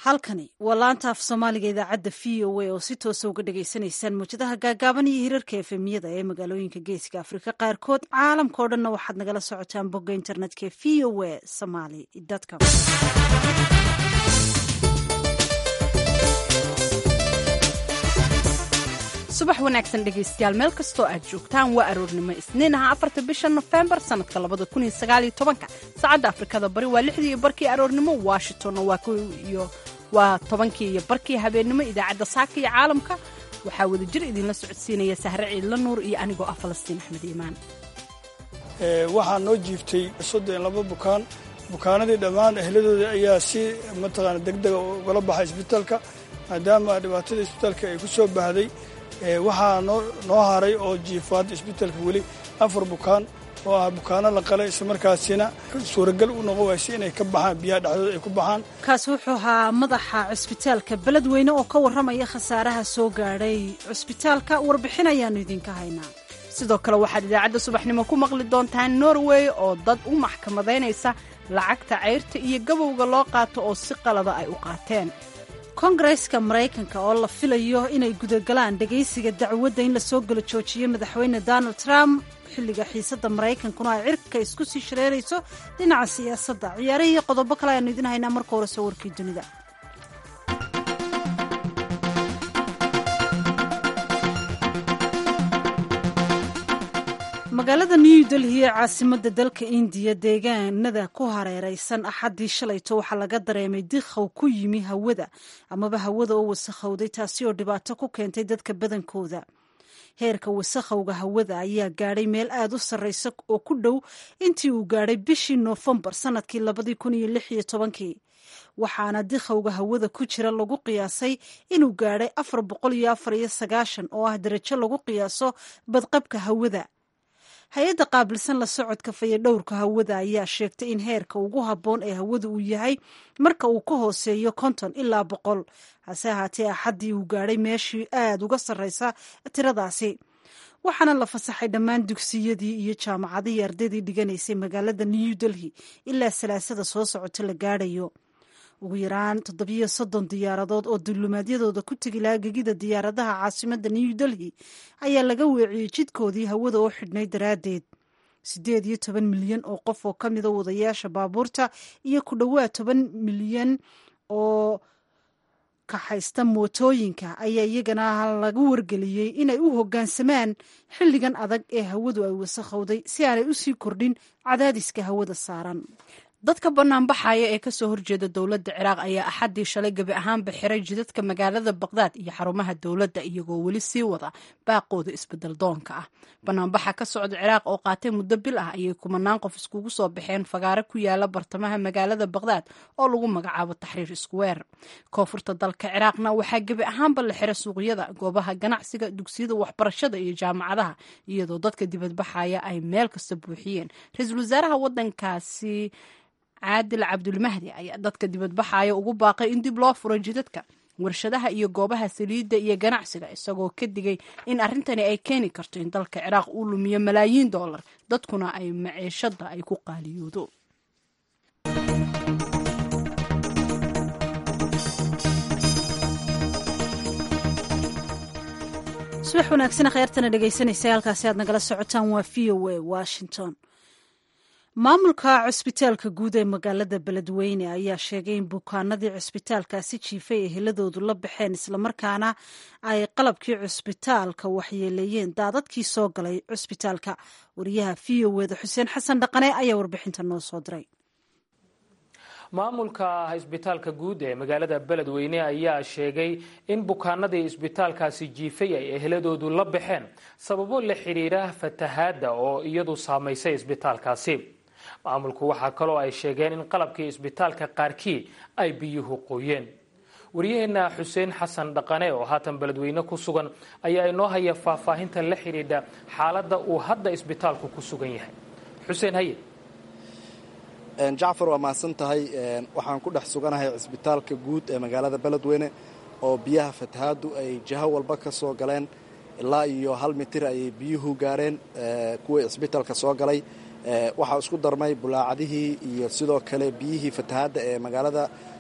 halkani waa laanta af soomaaliga idaacadda v o a oo si toosa uga dhagaysanaysaan muwjadaha gaagaaban iyo hirarka efemiyada ee magaalooyinka geeska afrika qaarkood caalamka o dhanna waxaad nagala socotaan bogga internetka v o a somaly com subax wanaagsan dhegaystayaal meel kastoo aad joogtaan waa aroornimo isniin aha afarta bisha nofembar sannadka labada kun iyo sagaaliyo tobanka saacadda afrikada bari waa lixdii iyo barkii aroornimo washingtonna waa ko iyo waa tobankii iyo barkii habeennimo idaacadda saaka iyo caalamka waxaa wada jir idinla socodsiinaya sahre ciidla nuur iyo anigoo ah falastiin axmed iimaan waxaa noo jiiftay soddon laba bukaan bukaanadii dhammaan ehladooda ayaa si mataqaana degdega ugala baxay isbitaalka maadaama dhibaatada isbitaalka ay ku soo baahday waxaa noo haray oo jiifaad isbitaalka weli afar bukaan oo ah bukaano la qalay islamarkaasina suuragal u noqon wayse inay ka baxaan biyaha dhexdooda ay ku baxaan kaasi wuxuu ahaa madaxa cusbitaalka beledweyne oo ka warramaya khasaaraha soo gaadhay cusbitaalka warbixin ayaannu idinka haynaa sidoo kale waxaad idaacadda subaxnimo ku maqli doontaan norway oo dad u maxkamadaynaysa lacagta cayrta iyo gabowga loo qaato oo si qalada ay u qaateen kongareska maraykanka oo la filayo inay gudagalaan dhegaysiga dacwadda in lasoo galo joojiyo madaxweyne donald trump xilliga xiisadda maraykankuna ay cirka isku sii shareerayso dhinaca siyaasadda ciyaarihii iyo qodobo kale ayaanu idin haynaa marka hore soo warkii dunida magaalada new delhi ee caasimadda dalka indiya deegaanada ku hareeraysan axaddii shalayto waxaa laga dareemay dikhow ku yimi hawada amaba hawada oo wasakhowday taasi oo dhibaato ku keentay dadka badankooda heerka wasakhowga hawada ayaa gaadhay meel aad u sarraysa oo ku dhow intii uu gaadhay bishii noofembar sannadkii labadii kun iyo lix iyo tobankii waxaana dikhowga hawada ku jira lagu qiyaasay inuu gaadhay afar boqol iyo afar iyo sagaashan oo ah darajo lagu qiyaaso badqabka hawada hay-adda qaabilsan la socodka fayadhowrka hawada ayaa sheegtay in heerka ugu habboon ee hawada uu yahay marka uu ka hooseeyo konton ilaa boqol hase ahaatee axaddii uu gaadhay meeshii aad uga sarraysa tiradaasi waxaana la fasaxay dhammaan dugsiyadii iyo jaamacadihii ardaydii dhiganaysay magaalada new delhi ilaa salaasada soo socota la gaadhayo ugu yaraan toddobiyo soddon diyaaradood oo dulumaadyadooda ku tegi lahaa gegida diyaaradaha caasimadda new delhi ayaa laga weeciyey jidkoodii hawada oo xidhnay daraaddeed siddeed iyo toban milyan oo qof oo ka mida wadayaasha baabuurta iyo ku dhowaad toban milyan oo kaxaysta mootooyinka ayaa iyagana lagu wargeliyey inay u hoggaansamaan xilligan adag ee hawadu ay wasakhowday si aanay usii kordhin cadaadiska hawada saaran dadka banaanbaxaya ee kasoo horjeeda dowladda ciraaq ayaa axaddii shalay gebi ahaanba xiray jidadka magaalada baqdaad iyo xarumaha dowladda iyagoo weli sii wada baaqooda isbedel doonka ah banaanbaxa ka socda ciraaq oo qaatay muddo bil ah ayay kumanaan qof iskugu soo baxeen fagaare ku yaala bartamaha magaalada baqdaad oo lagu magacaabo taxriir iskuweer koonfurta dalka ciraaqna waxaa gebi ahaanba la xiray suuqyada goobaha ganacsiga dugsiyada waxbarashada iyo jaamacadaha iyadoo dadka dibadbaxaya ay meel kasta buuxiyeen ra-iisul wasaaraha wadankaasi caadil cabdulmahdi ayaa dadka dibadbaxaya ugu baaqay in dib loo furo jidadka warshadaha iyo goobaha saliidda iyo ganacsiga isagoo ka digay in arrintani ay keeni karto in dalka ciraaq uu lumiyo malaayiin dollar dadkuna ay maciishada ay ku qaaliyoodo subax wanaagsan kheyrtana dhegaysanaysa halkaasi aad nagala socotaan waa v o a washington maamulka cusbitaalka guud ee magaalada beledweyne ayaa sheegay in bukaanadii cusbitaalkaasi jiifay ee heladoodu la baxeen islamarkaana ay qalabkii cusbitaalka waxyeeleeyeen daadadkii soo galay cusbitaalka wariyaha v o eda xuseen xasan dhaqane ayaa warbixinta noo soo diray maamulka isbitaalka guud ee magaalada beledweyne ayaa sheegay in bukaanadii isbitaalkaasi jiifay ay eheladoodu la baxeen sababo la xidhiira fatahaadda oo iyadu saamaysay isbitaalkaasi maamulku waxaa kaloo ay sheegeen in qalabkii isbitaalka qaarkii ay biyuhu qoyeen waryaheena xuseen xasan dhaqane oo haatan beledweyne ku sugan ayaa inoo haya faahfaahinta la xidhiidha xaaladda uu hadda isbitaalku ku sugan yahay xuseen haye jacfar waa mahadsan tahay waxaan ku dhex suganahay cisbitaalka guud ee magaalada beledweyne oo biyaha fatahaaddu ay jiho walba ka soo galeen ilaa iyo hal mitir ayay biyuhu gaareen kuwii cisbitaalka soo galay waxaa isku darmay bulaacadihii iyo sidoo kale biyihii fatahaadda ee magaalada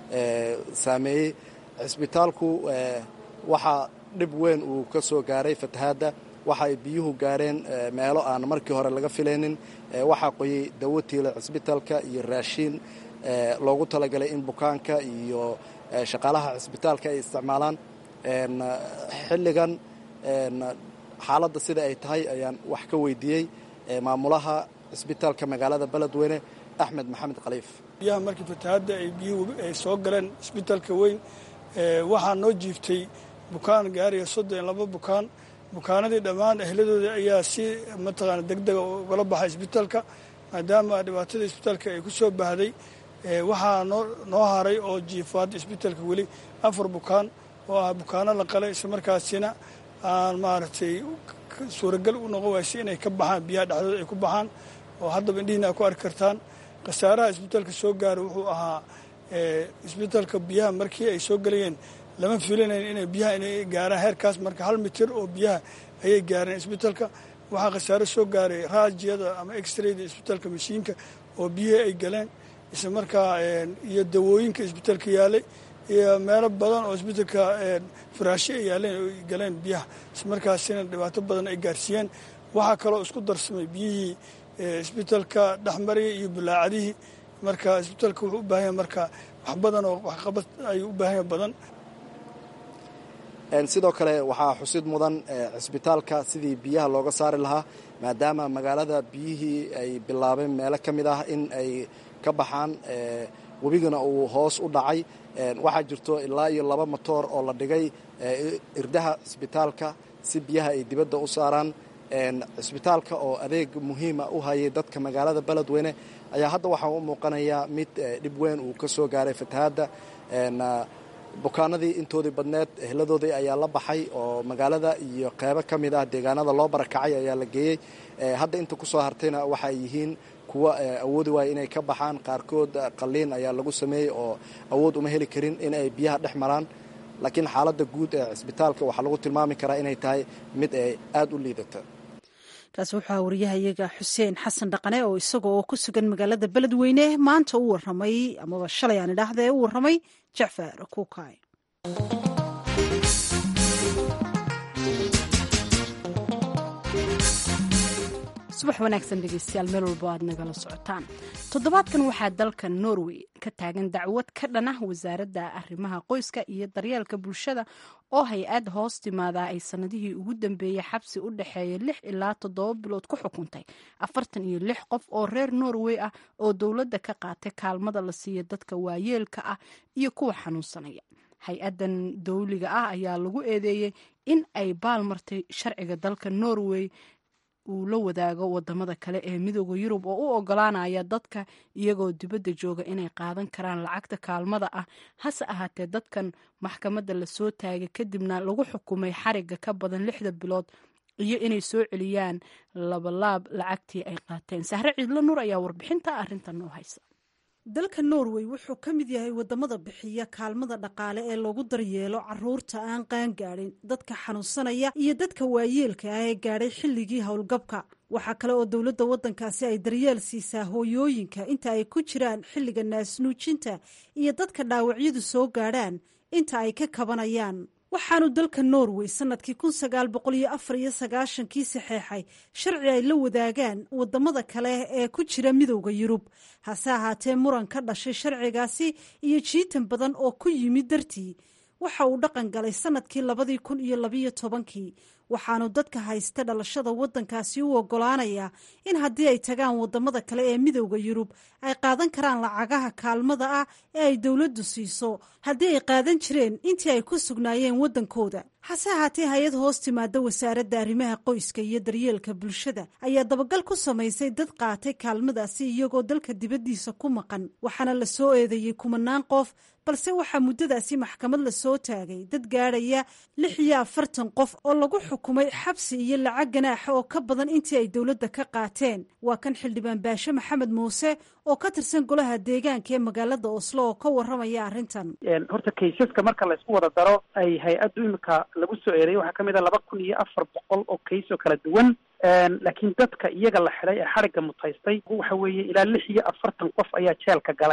saameeyey cisbitaalku waxaa dhib weyn uu ka soo gaaray fatahaadda waxa ay biyuhu gaareen meelo aan markii hore laga filaynin waxaa qoyey dawo tiila cisbitaalka iyo raashiin loogu talagalay in bukaanka iyo shaqaalaha cisbitaalka ay isticmaalaan xilligan xaaladda sida ay tahay ayaan wax ka weydiiyey maamulaha cisbitaalka magaalada beledweyne axmed maxamed khaliif biyaha markii fatahaadda ay biyuhu ay soo galeen cisbitaalka weyn waxaa noo jiiftay bukaan gaaraya soddon iyo laba bukaan bukaanadii dhammaan ehladooda ayaa si mataqaana degdega ugala baxay isbitaalka maadaama dhibaatada isbitaalka ay ku soo baahday waxaa noo noo haray oo jiifaad isbitaalka weli afar bukaan oo ah bukaano la qalay isla markaasina aan maaragtay suuragal u noqon waysay inay ka baxaan biyaha dhexdooda ay ku baxaan oo haddaba indhihiina a ku arki kartaan khasaaraha isbitaalka soo gaara wuxuu ahaa isbitaalka biyaha markii ay soo gelayeen lama filinayn inay biyaha inay gaaraan heerkaas marka hal mitir oo biyaha ayay gaareen isbitaalka waxaa khasaaro soo gaaray raajiyada ama exrayda isbitaalka mashiinka oo biyihii ay galeen isla markaa iyo dawooyinka isbitaalka yaalay iyo meelo badan oo isbitaalka faraashe ay yaaleen oo galeen biyaha isla markaasina dhibaato badan ay gaarsiiyeen waxaa kaloo isku darsamay biyihii isbitaalka dhexmaraya iyo bulaacadihii marka isbitaalka wuxuu u baahanya marka wax badan oo waxqabad ayuu u baahanya badan sidoo kale waxaa xusid mudan cisbitaalka sidii biyaha looga saari lahaa maadaama magaalada biyihii ay bilaabeen meelo ka mid ah in ay ka baxaan webigana uu hoos u dhacay waxaa jirto ilaa iyo laba motoor oo la dhigay irdaha cisbitaalka si biyaha ay dibadda u saaraan cisbitaalka oo adeeg muhiima u hayay dadka magaalada beledweyne ayaa hadda waxaa u muuqanayaa mid dhib weyn uu ka soo gaaray fatahaadda bukaanadii intoodii badneed ehladoodii ayaa la baxay oo magaalada iyo qeybo ka mid ah deegaanada loo barakacay ayaa la geeyey hadda inta ku soo hartayna waxa ay yihiin kuwa awoodi waaya inay ka baxaan qaarkood qalliin ayaa lagu sameeyey oo awood uma heli karin in ay biyaha dhex maraan laakiin xaaladda guud ee cisbitaalka waxaa lagu tilmaami karaa inay tahay mid ay aada u liidata kaasi waxaa wariyahayaga xuseen xasan dhaqane oo isaga oo ku sugan magaalada beledweyne maanta u waramay amaba shalay aan idhaahda ee u waramay jacfar kuukay subax wanaagsan dhegeystayaal meel walbo aad nagala socotaan toddobaadkan waxaa dalka norway ka taagan dacwad ka dhan ah wasaaradda arrimaha qoyska iyo daryeelka bulshada oo hay-ad hoos timaadaa ay sanadihii ugu dambeeyey xabsi u dhexeeya lix ilaa toddoba bilood ku xukuntay afartan iyo lix qof oo reer norway ah oo dowladda ka qaatay kaalmada la siiya dadka waayeelka ah iyo kuwa xanuunsanaya hay-addan dowliga ah ayaa lagu eedeeyey in ay baalmartay sharciga dalka norway uu la wadaago wadamada kale ee midooda yurub oo u ogolaanaya dadka iyagoo dibadda jooga inay qaadan karaan lacagta kaalmada ah hase ahaatee dadkan maxkamadda lasoo taagay kadibna lagu xukumay xariga ka badan lixda bilood iyo inay soo celiyaan labalaab lacagtii ay qaateen sahre ciidlo nuur ayaa warbixinta arrintan noo haysa dalka norway wuxuu ka mid yahay wadamada bixiya kaalmada dhaqaale ee lagu daryeelo caruurta aan qaangaadhin dadka xanuunsanaya iyo dadka waayeelka ah ee gaadhay xilligii howlgabka waxaa kale oo dowladda waddankaasi ay daryeel siisaa hooyooyinka inta ay ku jiraan xilliga naasnuujinta iyo dadka dhaawacyadu soo gaadhaan inta ay ka kabanayaan waxaanu dalka norway sanadkii kun sagaal boqol iyo afar iyo sagaashankii saxeexay sharci ay la wadaagaan wadamada kale ee ku jira midowda yurub hase ahaatee muran ka dhashay sharcigaasi iyo jiitan badan oo ku yimid dartii waxa uu dhaqan galay sanadkii labadii kun iyo labiyo tobankii waxaanu dadka haysta dhalashada waddankaasi u ogolaanayaa in haddii ay tagaan wadamada kale ee midowda yurub ay qaadan karaan lacagaha kaalmada ah ee ay dowladdu siiso haddii ay qaadan jireen intii ay ku sugnaayeen waddankooda hase ahaatee hay-ad hoos timaada wasaaradda arrimaha qoyska iyo daryeelka bulshada ayaa dabagal ku samaysay dad qaatay kaalmadaasi iyagoo dalka dibaddiisa ku maqan waxaana la soo eedeeyey kumanaan qof balse waxaa muddadaasi maxkamad la soo taagay dad gaadhaya lix iyo afartan qof oo lagu xukumay xabsi iyo lacag ganaaxa oo ka badan intii ay dowladda ka qaateen waa kan xildhibaan baashe maxamed muuse oo ka tirsan golaha deegaanka ee magaalada oslo oo ka warramaya arrintan horta kaysaska marka la isku wada daro ay hay-addu imika lagu soo eedeeyay waxaa ka mid a laba kun iyo afar boqol oo kays oo kala duwan laakiin dadka iyaga la xidhay ee xadhigga mutaystay waxa weeye ilaa lix iyo afartan qof ayaa jeelka galay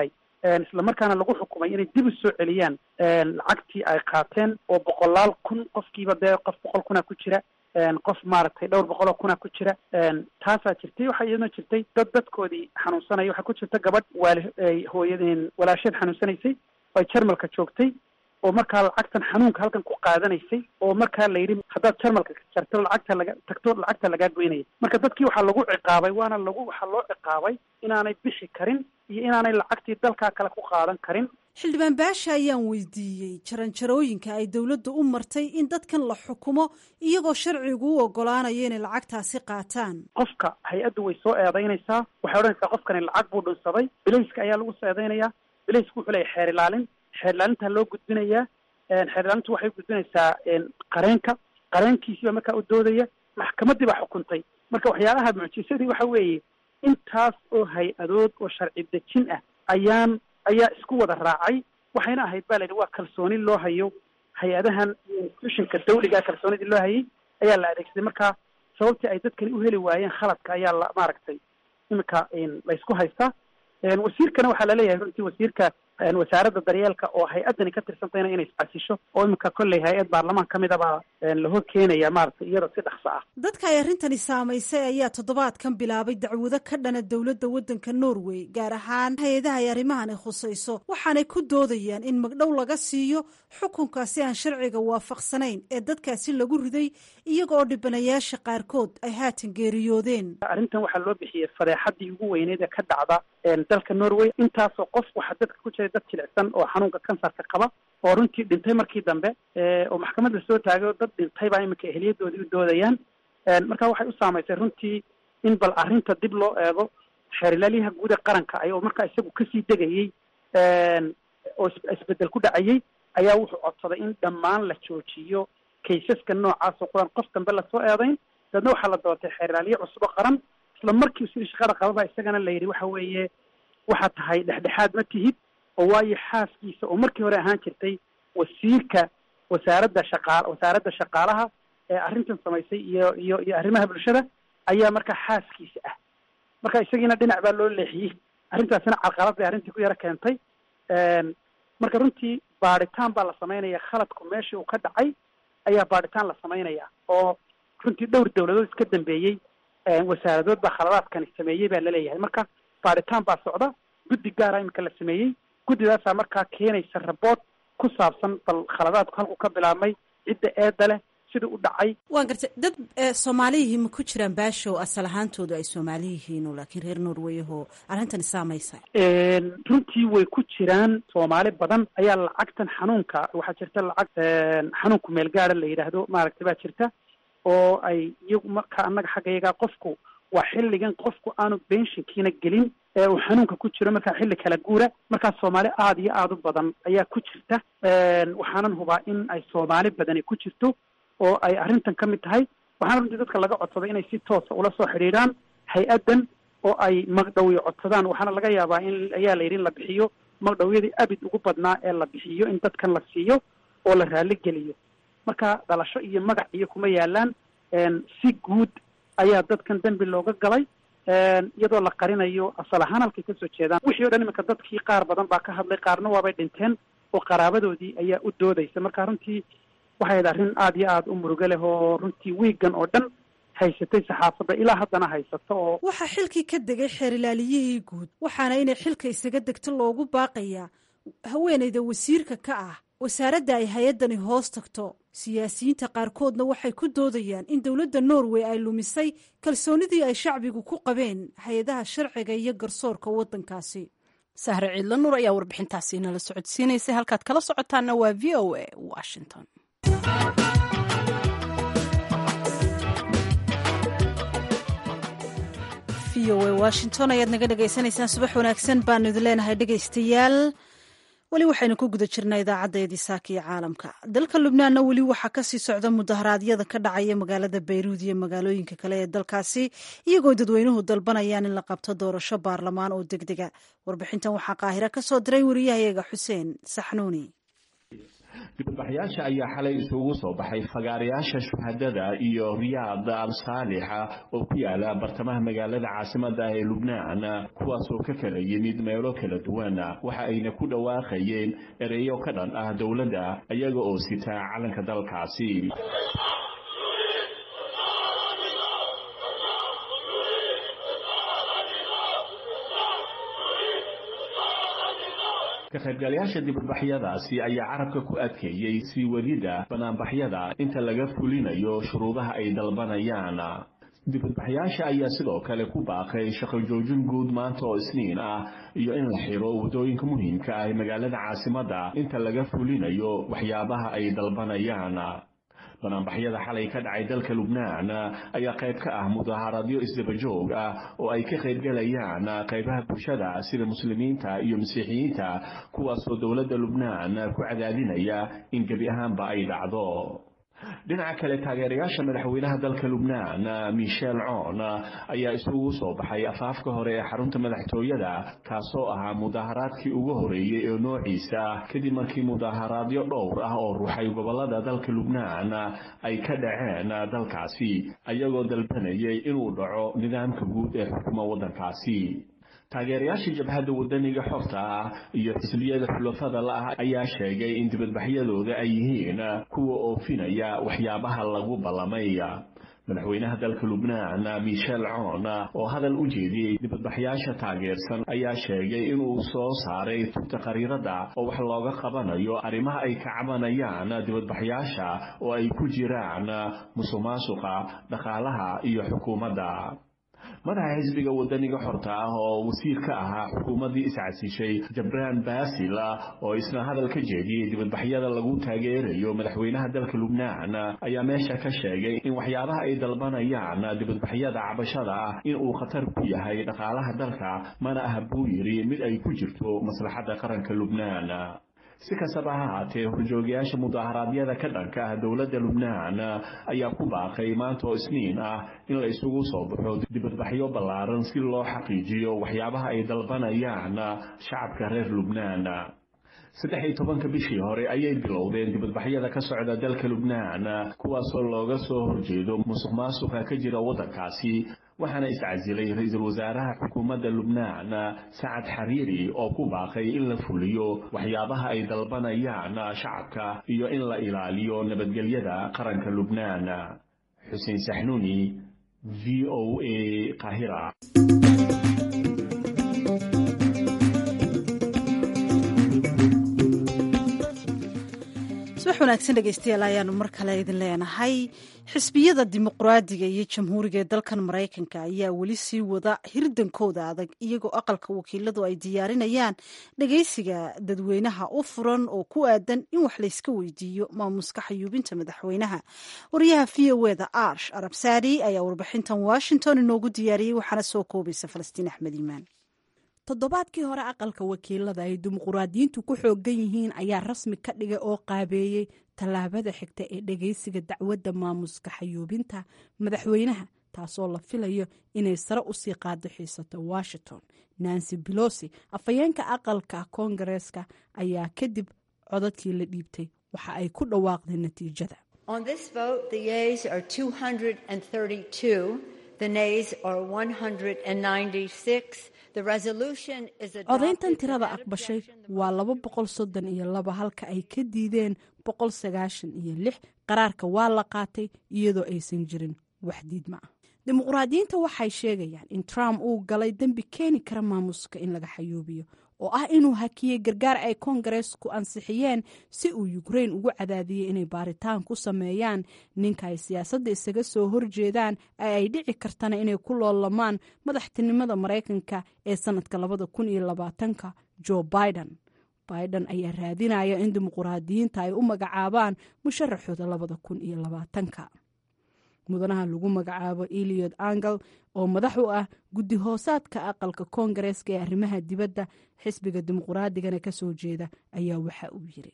islamarkaana lagu xukumay inay dib u soo celiyaan lacagtii ay qaateen oo boqolaal kun qofkiiba dee qof boqol kuna ku jira qof maaragtay dhowr boqol oo kuna ku jira taasaa jirtay waxaa iyadoo jirtay dad dadkoodii xanuunsanaya waxaa ku jirta gabadh waali hooyadeen walaasheed xanuunsanaysay oo ay jarmalka joogtay oo markaa lacagtan xanuunka halkan ku qaadanaysay oo markaa la yidhi haddaad jarmalka jarto lacagta laga tagto lacagta lagaa goynaya marka dadkii waxaa lagu ciqaabay waana lagu waxaa loo ciqaabay inaanay bixi karin iyo inaanay lacagtii dalkaa kale ku qaadan karin xildhibaan baasha ayaan weydiiyey jaranjarooyinka ay dowladda u martay in dadkan la xukumo iyagoo sharcigu u ogolaanayo inay lacagtaasi qaataan qofka hay-addu way soo eedaynaysaa waxay odhanaysaa qofkani lacag buu dhunsaday bilayska ayaa lagu soo eedaynayaa bilaysku wuxuu leeyahy xeer ilaalin xeer ilaalintaa loo gudbinayaa xeer ilaalintu waxay gudbinaysaa qareenka qareenkiisiiba markaa u doodaya maxkamaddii baa xukuntay marka waxyaalaha mucjisadii waxa weeye intaas oo hay-adood oo sharci dejin ah ayaan ayaa isku wada raacay waxayna ahayd baa la yidhi waa kalsooni loo hayo hay-adahan iyo institutionka dawliga kalsoonidii loo hayay ayaa la adeegsaday marka sababtii ay dadkani u heli waayeen khaladka ayaa la maaragtay iminka laysku haystaa wasiirkana waxaa laleeyahay runtii wasiirka wasaaradda daryeelka oo hay-addani ka tirsantayna inay iscasisho oo iminka kolley hay-ad baarlamaan ka mid a baa lahor keenaya maaragtay iyada si dhaqso ah dadka ay arrintani saamaysay ayaa toddobaadkan bilaabay dacwado ka dhana dowladda waddanka norway gaar ahaan hay-adaha ay arrimahani khusayso waxaanay ku doodayaan in magdhow laga siiyo xukunkaasi aan sharciga waafaqsanayn ee dadkaasi lagu riday iyaga oo dhibanayaasha qaarkood ay haatan geeriyoodeen arrintan waxaa loo bixiyey fadeexadii ugu weyneyd ee ka dhacda dalka norway intaasoo qof waxaa dadka ku jiray dad jilicsan oo xanuunka kansarka qaba oo runtii dhintay markii dambe oo maxkamad la soo taagay oo dad dhintay baa iminka ehliyadoodii u doodayaan marka waxay u saamaysay runtii in bal arrinta dib loo eego xeerilaalyaha guud ee qaranka ay oo markaa isagu kasii degayey oo isbedel ku dhacayey ayaa wuxuu codsaday in dhammaan la joojiyo kaysaska noocaas oo quran qof dambe lasoo eedayn daedna waxaa la doortay xeerilaalye cusubo qaran isla markii sidii shaqada qababa isagana la yidhi waxa weeye waxaa tahay dhexdhexaad ma tihid oo waayo xaaskiisa oo markii hore ahaan jirtay wasiirka wasaaradda shaqa wasaaradda shaqaalaha ee arrintan samaysay iyo iyo iyo arrimaha bulshada ayaa markaa xaaskiisa ah marka isagiina dhinac baa loo leexiyey arrintaasina carqalad bay arrintii ku yaro keentay marka runtii baadhitaan baa la samaynaya khaladku meeshii uu ka dhacay ayaa baadhitaan la samaynaya oo runtii dhowr dawladood iska dambeeyey wasaaradood baa khaladaadkani sameeyey baa laleeyahay marka baadhitaan baa socda guddi gaara iminka la sameeyey guddidaasaa markaa keenaysa rabood ku saabsan bal khaladaadku halku ka bilaabmay cidda eedda leh sidii u dhacay waan gartay dad soomaaliyihii ma ku jiraan baashow asal ahaantoodu ay soomaali yihiin laakiin reer norweyahoo arrintani saamaysa runtii way ku jiraan soomaali badan ayaa lacagtan xanuunka waxaa jirta lacag xanuunku meelgaada la yidhaahdo maaragtay baa jirta oo ay iyagu marka annaga xagga iyagaa qofku waa xilligan qofku aanu benshinkiina gelin ee uu xanuunka ku jiro markaa xilli kala guura markaa soomaali aada iyo aada u badan ayaa ku jirta waxaanan hubaa in ay soomaali badani ku jirto oo ay arrintan ka mid tahay waxaana runtii dadka laga codsaday inay si toosa ula soo xidhiidhaan hay-addan oo ay magdhowyo codsadaan waxaana laga yaabaa in ayaa la yidhi in la bixiyo magdhowyadii abid ugu badnaa ee la bixiyo in dadkan la siiyo oo la raali geliyo marka dhalasho iyo magac iyo kuma yaalaan si guud ayaa dadkan dembi looga galay iyadoo la qarinayo asal ahaan halkay kasoo jeedaan wixii o dhan iminka dadkii qaar badan baa ka hadlay qaarna waabay dhinteen oo qaraabadoodii ayaa u doodaysa marka runtii waxay ahayd arrin aada iyo aada u murugo leh oo runtii wiigan oo dhan haysatay saxaafadda ilaa haddana haysato oo waxaa xilkii ka degay xeerilaaliyihii guud waxaana inay xilka isaga degto loogu baaqayaa haweenayda wasiirka ka ah wasaaradda ay hay-addani hoos tagto siyaasiyiinta qaarkoodna waxay ku doodayaan in dowladda norway ay lumisay kalsoonidii ay shacbigu ku qabeen hay-adaha sharciga iyo garsoorka waddankaasi sahre ciidla nuur ayaa warbixintaasi inala socodsiinaysay halkaad kala socotaana waa v o a washington v o a washington ayaad naga dhagaysanaysaan subax wanaagsan baanu idin leenahay dhegaystayaal weli waxaynu ku guda jirnaa idaacadeedii saaka iyo caalamka dalka lubnaanna weli waxaa kasii socda mudaharaadyada ka dhacaya magaalada bayruud iyo magaalooyinka kale ee dalkaasi iyagoo dadweynuhu dalbanayaan in la qabto doorasho baarlamaan oo degdega warbixintan waxaa qaahira ka soo diray wariyahayaga xuseen saxnuuni dibadbaxyaasha ayaa xalay isugu soo baxay fagaarayaasha shuhadada iyo riyaad al saalixa oo ku yaala bartamaha magaalada caasimada ee lubnaan kuwaasoo ka kala yimid meelo kala duwan waxa ayna ku dhawaaqayeen ereyo ka dhan ah dowladda iyaga oo sitaa calanka dalkaasi ka qaybgalayaasha dibadbaxyadaasi ayaa carabka ku adkeeyey sii wadida banaanbaxyada inta laga fulinayo shuruudaha ay dalbanayaan dibadbaxyaasha ayaa sidoo kale ku baaqay shaqo joojin guud maanta oo isniin ah iyo in la xiro waddooyinka muhiimka ah ee magaalada caasimadda inta laga fulinayo waxyaabaha ay dalbanayaan banaanbaxyada xalay ka dhacay dalka lubnaan ayaa qayb ka ah mudaaharadyo isdabajoog ah oo ay ka qaybgalayaan qaybaha bulshada sida muslimiinta iyo masiixiyiinta kuwaasoo dowladda lubnaan ku cadaadinaya in gebi ahaanba ay dhacdo dhinaca kale taageerayaasha madaxweynaha dalka lubnaan michel coon ayaa isugu soo baxay afaafka hore ee xarunta madaxtooyada kaasoo ahaa mudaaharaadkii ugu horeeyey ee noociisa kadib markii mudaaharaadyo dhowr ah oo ruuxay gobolada dalka lubnaan ay ka dhaceen dalkaasi ayagoo dalbanayay inuu dhaco nidaamka guud ee xukuma waddankaasi taageerayaashii jabhadda wadaniga xorta ah iyo xisbiyada xulafada la-ah ayaa sheegay in dibadbaxyadooda ay yihiin kuwa oofinaya waxyaabaha lagu ballamay madaxweynaha dalka lubnaan michel coon oo hadal u jeediyey dibadbaxyaasha taageersan ayaa sheegay inuu soo saaray tubta qariirada oo wax looga qabanayo arrimaha ay ka cabanayaan dibadbaxyaasha oo ay ku jiraan musuqmaasuqa dhaqaalaha iyo xukuumadda madaxa xisbiga wadaniga xorta ah oo wasiir ka ahaa xukuumaddii iscasishay jabraan basil oo isna hadal ka jeediyey dibadbaxyada lagu taageerayo madaxweynaha dalka lubnaan ayaa meesha ka sheegay in waxyaabaha ay dalbanayaan dibadbaxyada cabashada ah in uu khatar ku yahay dhaqaalaha dalka mana aha buu yidhi mid ay ku jirto maslaxadda qaranka lubnaan si kastaba ha haatee horjoogayaasha mudaaharaadyada ka dhanka ah dowladda lubnaan ayaa ku baaqay maanta oo isniin ah in la isugu soo baxo dibadbaxyo ballaaran si loo xaqiijiyo waxyaabaha ay dalbanayaan shacabka reer lubnaan saddex iyo tobanka bishii hore ayay bilowdeen dibadbaxyada ka socda dalka lubnaan kuwaasoo looga soo horjeedo musuq maasuqa ka jira waddankaasi waxaana iscasilay ra-iisul wasaaraha xukuumadda lubnaan sacad xariiri oo ku baaqay in la fuliyo waxyaabaha ay dalbanayaan shacabka iyo in la ilaaliyo nabadgelyada qaranka lubnaan xuseen saxnuuni v o a qahira subax wanaagsan dhegeystayaal ayaanu mar kale idin leenahay xisbiyada dimuqraadiga iyo jamhuuriga ee dalkan maraykanka ayaa weli sii wada hirdankooda adag iyagoo aqalka wakiiladu ay diyaarinayaan dhegeysiga dadweynaha u furan oo ku aadan in wax layska weydiiyo maamuska xayuubinta madaxweynaha wariyaha v o eda arsh arabsaadi ayaa warbixintan washington inoogu diyaariyey waxaana soo koobaysa falastiin axmed iimaan toddobaadkii hore aqalka wakiilada ay dimuquraadiyiintu ku xoogan yihiin ayaa rasmi ka dhigay oo qaabeeyey tallaabada xigta ee dhegeysiga dacwadda maamuska xayuubinta madaxweynaha taasoo la filayo inay sare usii qaado xiisato washington nancy belosi afhayeenka aqalka koongareeska ayaa kadib codadkii la dhiibtay waxa ay ku dhawaaqday natiijada codayntan tirada aqbashay waa laba boqol soddon iyo laba halka ay ka diideen boqol sagaashan iyo lix qaraarka waa la qaatay iyadoo aysan jirin wax diidma ah dimuqraadiyiinta waxay sheegayaan in trump uu galay dembi keeni kara maamuska in laga xayuubiyo oo ah inuu hakiyey gargaar ay koongareesku ansixiyeen si uu ukrain ugu cadaadiyey inay baaritaan ku sameeyaan ninka ay siyaasadda isaga soo horjeedaan ee ay dhici kartana inay ku loolamaan madaxtinimada maraykanka ee sanadka labada kun iyo labaatanka joe biden biden ayaa raadinaya in dimuqraadiyiinta ay u magacaabaan musharaxooda labada kun iyo labaatanka mudanaha lagu magacaabo eliod angel oo madax u ah guddi hoosaadka aqalka koongareeska ee arrimaha dibadda xisbiga dimuquraadigana ka soo jeeda ayaa waxa uu yiri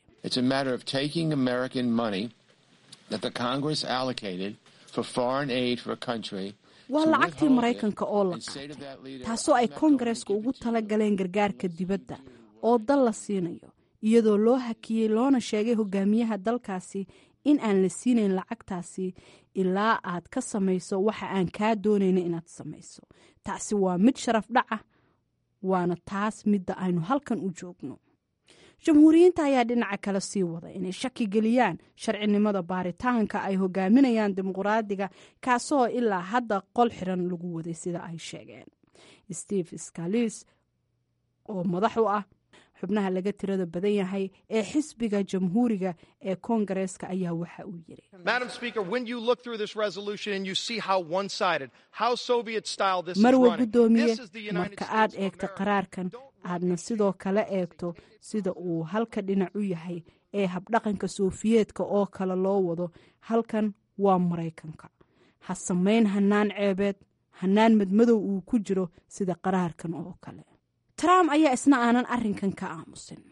waa lacagtii maraykanka oo la qaatay taasoo ay koongareeska ugu tala galeen gargaarka dibadda oo dal la siinayo iyadoo loo hakiyey loona sheegay hogaamiyaha dalkaasi in aan la siinayn lacagtaasi ilaa aad ka samayso waxa aan kaa doonayna inaad samayso taasi waa mid sharaf dhaca waana taas midda aynu halkan u joogno jamhuuriyiinta ayaa dhinaca kale sii wada inay shaki geliyaan sharcinimada baaritaanka ay hogaaminayaan dimuqraadiga kaasoo ilaa hadda qol xiran lagu waday sida ay sheegeen steve scalis oo madax u ah xubnaha laga tirada badan yahay ee xisbiga jamhuuriga ee koongareeska ayaa waxa uu yiri marwa guddoomiye marka aad eegto qaraarkan aadna sidoo kale eegto sida uu halka dhinac u yahay ee habdhaqanka soofiyeedka oo kale loo wado halkan waa maraykanka ha samayn hanaan ceebeed hanaan madmadow uu ku jiro sida qaraarkan oo kale trump ayaa isna aanan arrinkan ka aamusin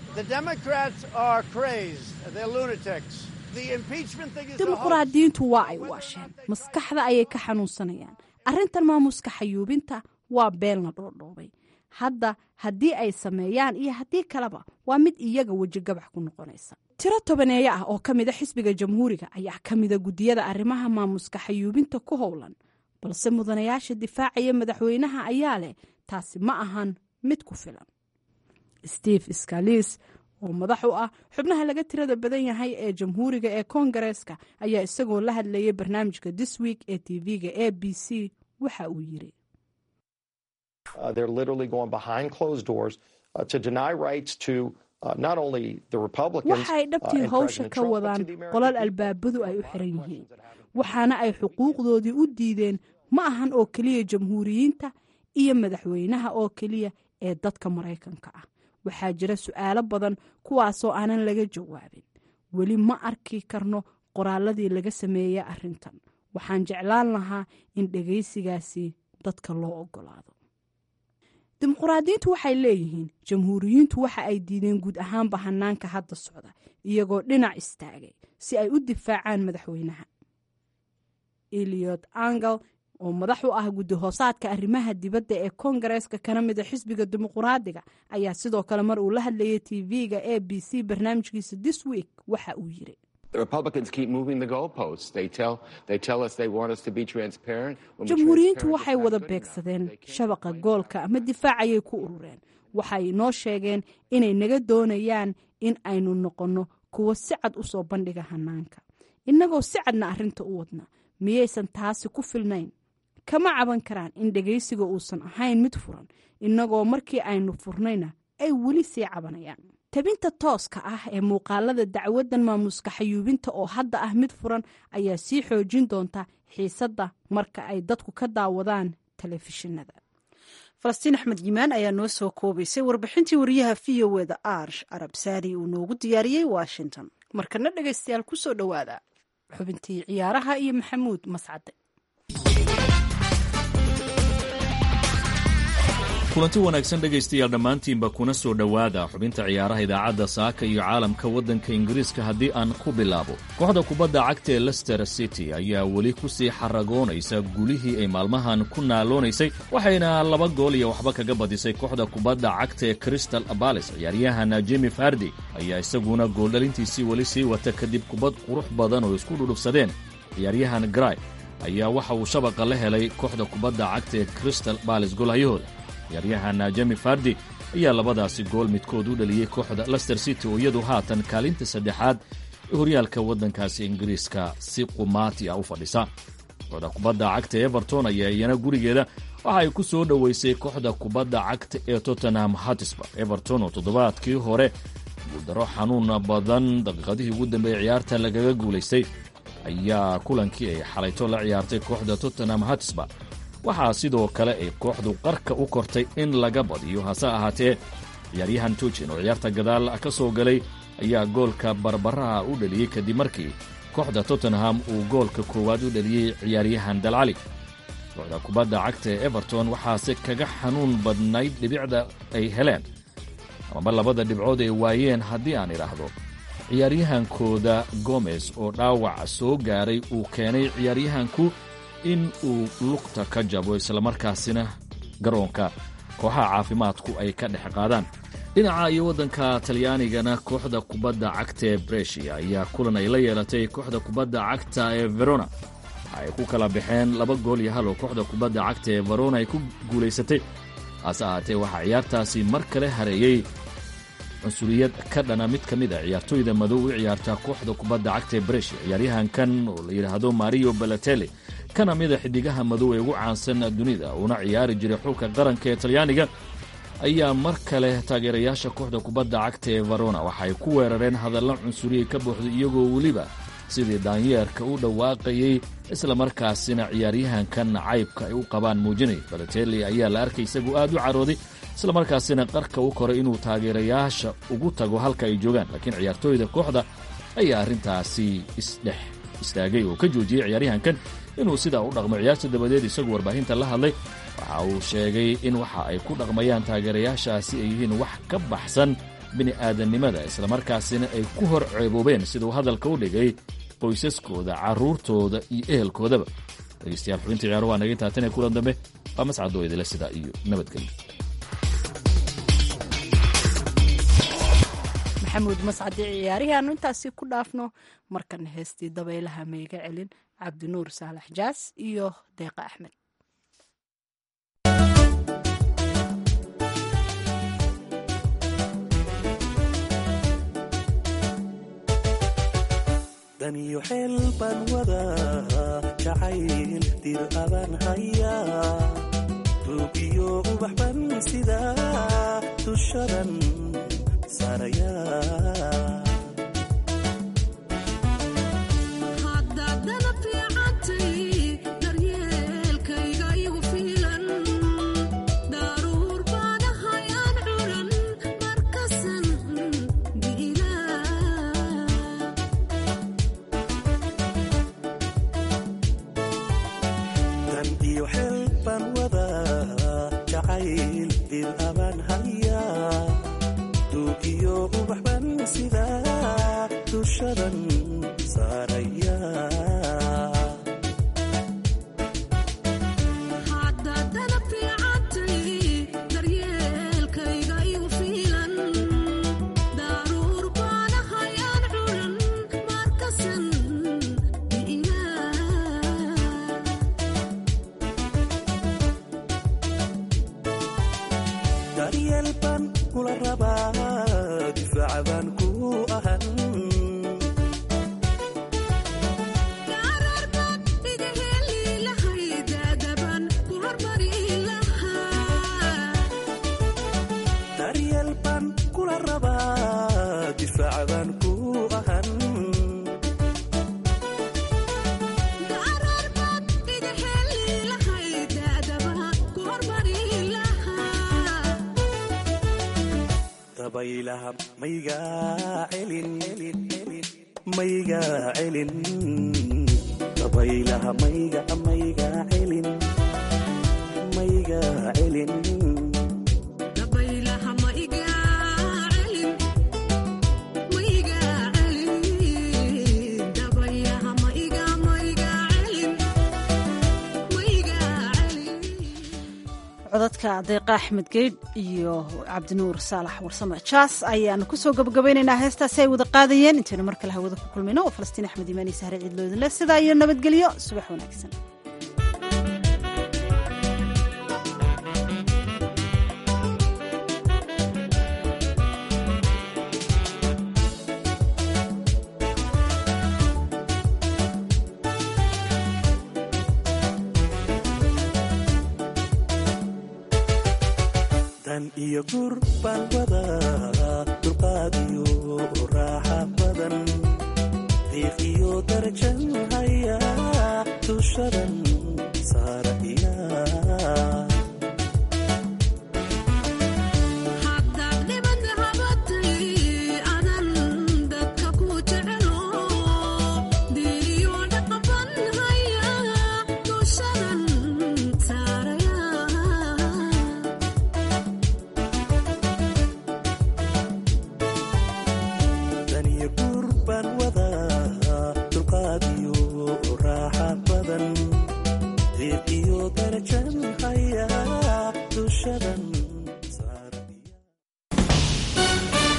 dimuqraadiyiintu waa ay waasheen maskaxda ayay ka xanuunsanayaan arrintan maamuska xayuubinta waa beel la dhoodhoobay hadda haddii ay sameeyaan iyo haddii kaleba waa mid iyaga weji gabax ku noqonaysa tiro tobaneeyo ah oo ka mida xisbiga jamhuuriga ayaa ka mida guddiyada arrimaha maamuska xayuubinta ku howlan balse mudanayaasha difaacaya madaxweynaha ayaa leh taasi ma ahan mid ku filan steve scalis oo madax u ah xubnaha laga tirada badan yahay ee jamhuuriga ee koongareeska ayaa isagoo la hadlayay barnaamijka this week ee tv-ga a b c waxa uu yiri waxay dhabtii howsha ka wadaan qolal albaabadu ay u xiran yihiin waxaana ay xuquuqdoodii u diideen ma ahan oo keliya jamhuuriyiinta iyo madaxweynaha oo keliya ee dadka maraykanka ah waxaa jira su-aalo badan kuwaasoo aanan laga jawaabin weli ma arki karno qoraaladii laga sameeyey arrintan waxaan jeclaan lahaa in dhegaysigaasi dadka loo ogolaado dimuqraadiyiintu waxay leeyihiin jamhuuriyiintu waxa ay diideen guud ahaanba hanaanka hadda socda iyagoo dhinac istaagay si ay u difaacaan madaxweynaha eliot angel oo madax u ah guddi hoosaadka arrimaha dibadda ee koongareeska kana mida xisbiga dimuqraadiga ayaa sidoo kale mar uu la hadlayay tv-ga a b c barnaamijkiisa this week waxa uu yiri jamhuuriyiintu waxay wada beegsadeen shabaqa goolka ama difaacayay ku urureen waxay inoo sheegeen inay naga doonayaan in aynu noqonno kuwo si cad u soo bandhiga hanaanka innagoo si cadna arrinta u wadna miyaysan taasi ku filnayn kama caban karaan in dhegaysiga uusan ahayn mid furan innagoo markii aynu furnayna ay weli sii cabanayaan tabinta tooska ah ee muuqaalada dacwadan maamuska xayuubinta oo hadda ah mid furan ayaa sii xoojin doonta xiisadda marka ay dadku ka daawadaan telefishinada falastiin axmed yimaan ayaa noo soo koobaysay warbixintii wariyaha v o eda arsh arab saari uu noogu diyaariyey washington markana dhegaystayaal kusoo dhowaada xubintii ciyaaraha iyo maxamuud mascade kulanti wanaagsan dhegaystayaal dhammaantiinba kuna soo dhowaada xubinta ciyaaraha idaacadda saaka iyo caalamka waddanka ingiriiska haddii aan ku bilaabo kooxda kubadda cagta ee lester city ayaa weli ku sii xaragoonaysa gulihii ay maalmahan ku naaloonaysay waxayna laba gool iyo waxba kaga badisay kooxda kubadda cagta ee crystal balis ciyaaryahan jimi fardi ayaa isaguna gooldhalintiisii weli sii wata kadib kubad qurux badan oo isku dhudhufsadeen ciyaaryahan gray ayaa waxa uu shabaqa la helay kooxda kubadda cagta ee crystal balis goolhayahooda ciyaaryahan jemi fardi ayaa labadaasi gool midkood u dhaliyey kooxda lester city oo iyadu haatan kaalinta saddexaad ee horyaalka waddankaasi ingiriiska si qumaati ah u fadhisa kooxda kubadda cagta everton ayaa iyana gurigeeda waxa ay ku soo dhoweysay kooxda kubadda cagta ee tottenham hatisba everton oo toddobaadkii hore guuldaro xanuun badan daqiiqadihii ugu dambeeyey ciyaarta lagaga guulaystay ayaa kulankii ay xalayto la ciyaartay kooxda tottenham hatisba waxaa sidoo kale ay kooxdu qarka u kortay in laga badiyo hase ahaatee ciyaaryahan tujin oo ciyaarta gadaal ka soo galay ayaa goolka barbaraha u dhaliyey kadib markii kooxda tottenham uu goolka koowaad u dhaliyey ciyaaryahan dalcali kooxda kubadda cagta ee everton waxaase kaga xanuun badnayd dhibicda ay heleen amaba labada dhibcood ay waayeen haddii aan idhaahdo ciyaaryahankooda gomez oo dhaawac soo gaaray uu keenay ciyaaryahanku in uu lugta ka jabo islamarkaasina garoonka kooxaha caafimaadku ay ka dhex qaadaan dhinaca iyo waddanka talyaanigana kooxda kubadda cagta ee breshia ayaa kulan ay la yeelatay kooxda kubadda cagta ee verona ay ku kala baxeen laba gool iyo hal oo kooxda kubadda cagta ee verona ay ku guulaysatay hase ahaatee waxaa ciyaartaasi mar kale hareeyey cunsuriyad ka dhana mid ka mid a ciyaartooyda madow u ciyaarta kooxda kubadda cagta ee breshia ciyaaryahankan oo la yidhaahdo mario balatelli kana mida xidigaha madow ee ugu caansan dunida uuna ciyaari jiray xulka qaranka ee talyaaniga ayaa mar kale taageerayaasha kooxda kubadda cagta ee verona waxaay ku weerareen hadalla cunsuriyay ka buuxday iyagoo weliba sidii daanyeerka u dhawaaqayey islamarkaasina ciyaaryahankan caybka ay u qabaan muujinay balatelli ayaa la arkay isagoo aad u carooday islamarkaasina qarka u koray inuu taageerayaasha ugu tago halka ay joogaan laakiin ciyaartooyda kooxda ayaa arrintaasi isdhex istaagay oo ka joojiyey ciyaaryahankan inuu sidaa u dhaqmo ciyaarta dabadeed isagu warbaahinta la hadlay waxa uu sheegay in waxa ay ku dhaqmayaan taageerayaashaasi ay yihiin wax ka baxsan bini'aadannimada islamarkaasina ay ku hor ceeboobeen siduu hadalka u dhigay qoysaskooda carruurtooda iyo ehelkoodaba dhegeystayaal xubinta ciyaaro waa naga intaatan ee kulan dambe waa mascadoo idila sidaa iyo nabadgelyo maxamuud mascadi ciyaarihii aanu intaasi ku dhaafno markana heestii dabaylaha mayga celin cabdinuur saalax jaas iyo deeqa axmed daniyo xeel baan wadaa jacayl dir abaan hayaa ruugiyo ubax ban sidaa dushadan saarayaa codadka deeqa axmed geydh iyo cabdinuur saalax warsame jaas ayaanu kusoo gabagabaynaynaa heestaasi ay wada qaadayeen intaynu mar kale hawada ku kulmayno oo falastiin axmed imaani sahre ciidloodinle sidaa iyo nabadgelyo subax wanaagsan iyo gur baan wadaa